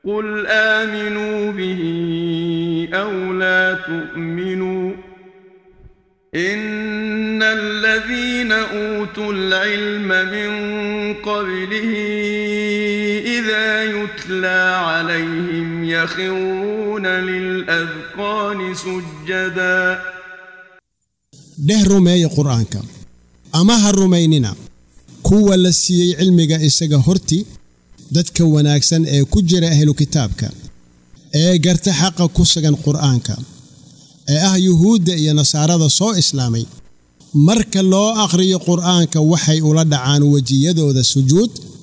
قل آمنوا به أو لا تؤمنوا إن الذين أوتوا العلم من قبله إذا يتلى عليهم يخرون للأذقان سجدا dheh rumeeya qur'aanka ama ha rumaynina kuwa la siiyey cilmiga isaga horti dadka wanaagsan ee ku jira ahlu kitaabka ee garta xaqa ku sugan qur'aanka ee ah yuhuudda iyo nasaarada soo islaamay marka loo akhriyo qur'aanka waxay ula dhacaan wejiyadooda sujuud